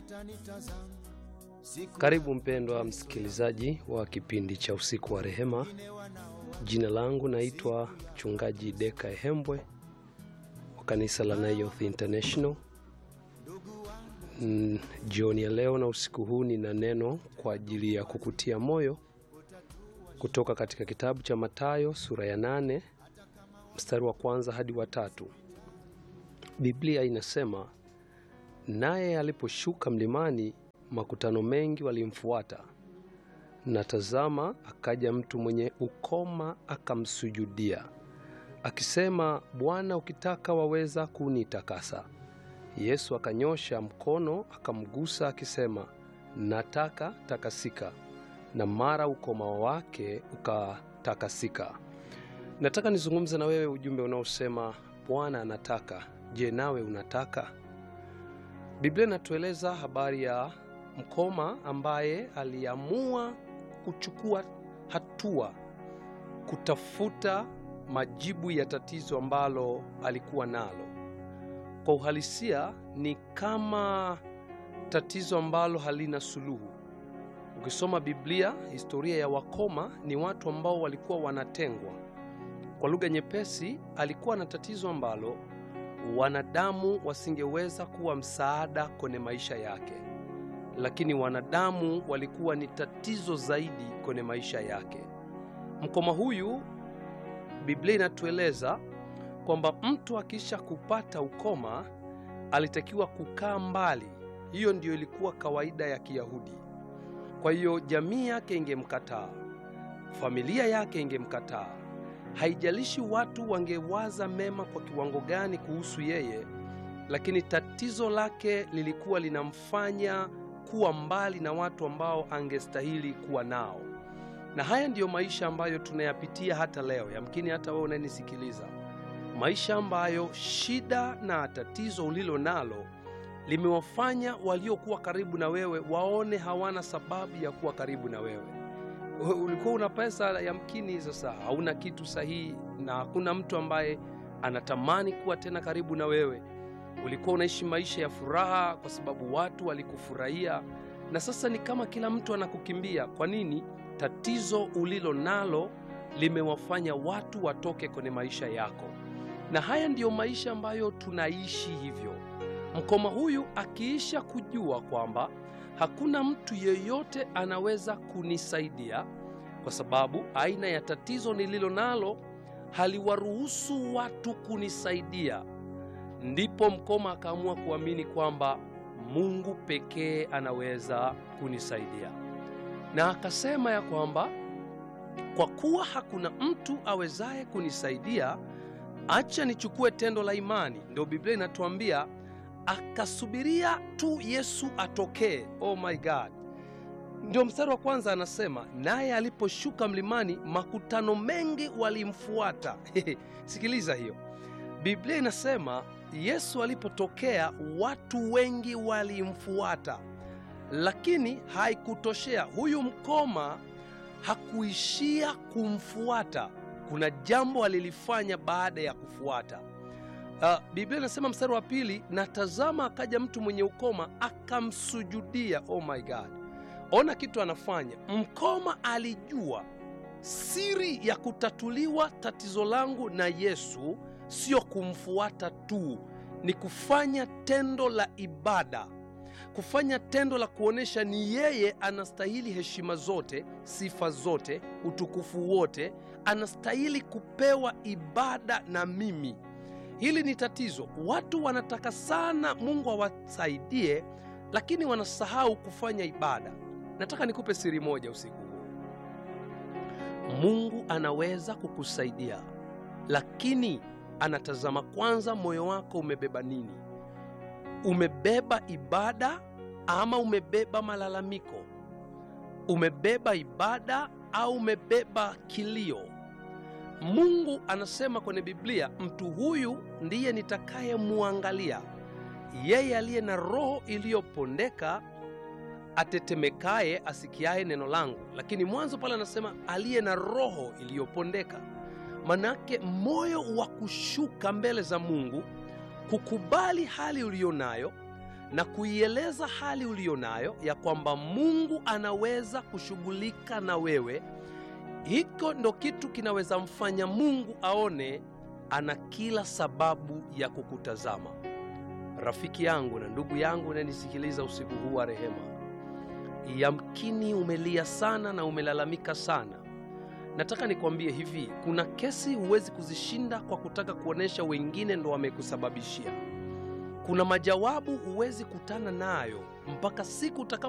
Karibu mpendwa msikilizaji wa kipindi cha usiku wa rehema. Jina langu naitwa mchungaji Deka Ehembwe wa kanisa la Nayoth International. Mm, jioni ya leo na usiku huu nina neno kwa ajili ya kukutia moyo kutoka katika kitabu cha Mathayo sura ya nane mstari wa kwanza hadi wa tatu. Biblia inasema, naye aliposhuka mlimani, makutano mengi walimfuata, na tazama, akaja mtu mwenye ukoma akamsujudia, akisema, Bwana, ukitaka waweza kunitakasa. Yesu akanyosha mkono akamgusa, akisema, nataka, takasika. Na mara ukoma wake ukatakasika. Nataka nizungumze na wewe ujumbe unaosema Bwana anataka. Je, nawe unataka? Biblia inatueleza habari ya mkoma ambaye aliamua kuchukua hatua kutafuta majibu ya tatizo ambalo alikuwa nalo. Kwa uhalisia ni kama tatizo ambalo halina suluhu. Ukisoma Biblia, historia ya wakoma ni watu ambao walikuwa wanatengwa. Kwa lugha nyepesi, alikuwa na tatizo ambalo wanadamu wasingeweza kuwa msaada kwenye maisha yake, lakini wanadamu walikuwa ni tatizo zaidi kwenye maisha yake. Mkoma huyu, Biblia inatueleza kwamba mtu akisha kupata ukoma alitakiwa kukaa mbali. Hiyo ndiyo ilikuwa kawaida ya Kiyahudi. Kwa hiyo jamii yake ingemkataa, familia yake ingemkataa. Haijalishi watu wangewaza mema kwa kiwango gani kuhusu yeye, lakini tatizo lake lilikuwa linamfanya kuwa mbali na watu ambao angestahili kuwa nao. Na haya ndiyo maisha ambayo tunayapitia hata leo. Yamkini hata wewe unanisikiliza, maisha ambayo shida na tatizo ulilo nalo limewafanya waliokuwa karibu na wewe waone hawana sababu ya kuwa karibu na wewe. Ulikuwa una pesa, yamkini sasa hauna kitu sahihi, na hakuna mtu ambaye anatamani kuwa tena karibu na wewe. Ulikuwa unaishi maisha ya furaha kwa sababu watu walikufurahia, na sasa ni kama kila mtu anakukimbia. Kwa nini? Tatizo ulilo nalo limewafanya watu watoke kwenye maisha yako, na haya ndiyo maisha ambayo tunaishi hivyo. Mkoma huyu akiisha kujua kwamba hakuna mtu yeyote anaweza kunisaidia kwa sababu aina ya tatizo nililo nalo haliwaruhusu watu kunisaidia, ndipo mkoma akaamua kuamini kwamba Mungu pekee anaweza kunisaidia, na akasema ya kwamba kwa kuwa hakuna mtu awezaye kunisaidia, acha nichukue tendo la imani. Ndio Biblia inatuambia akasubiria tu Yesu atokee. Oh my God! Ndio mstari wa kwanza anasema, naye aliposhuka mlimani makutano mengi walimfuata. Sikiliza hiyo, Biblia inasema Yesu alipotokea watu wengi walimfuata, lakini haikutoshea. Huyu mkoma hakuishia kumfuata, kuna jambo alilifanya baada ya kufuata. Uh, Biblia inasema mstari wa pili, na tazama akaja mtu mwenye ukoma akamsujudia. Oh my God! Ona kitu anafanya mkoma. Alijua siri ya kutatuliwa tatizo langu na Yesu sio kumfuata tu, ni kufanya tendo la ibada, kufanya tendo la kuonyesha ni yeye anastahili heshima zote, sifa zote, utukufu wote, anastahili kupewa ibada na mimi. Hili ni tatizo. Watu wanataka sana Mungu awasaidie, lakini wanasahau kufanya ibada. Nataka nikupe siri moja usiku huu. Mungu anaweza kukusaidia, lakini anatazama kwanza moyo wako umebeba nini. Umebeba ibada ama umebeba malalamiko? Umebeba ibada au umebeba kilio? Mungu anasema kwenye Biblia, mtu huyu ndiye nitakayemwangalia, yeye aliye na roho iliyopondeka, atetemekaye, asikiaye neno langu. Lakini mwanzo pale anasema aliye na roho iliyopondeka, manake moyo wa kushuka mbele za Mungu, kukubali hali uliyo nayo na kuieleza hali uliyo nayo ya kwamba Mungu anaweza kushughulika na wewe. Hiko ndo kitu kinaweza mfanya Mungu aone ana kila sababu ya kukutazama. Rafiki yangu na ndugu yangu unanisikiliza usiku huu wa rehema, yamkini umelia sana na umelalamika sana. Nataka nikwambie hivi, kuna kesi huwezi kuzishinda kwa kutaka kuonesha wengine ndo wamekusababishia. Kuna majawabu huwezi kutana nayo mpaka siku utakapo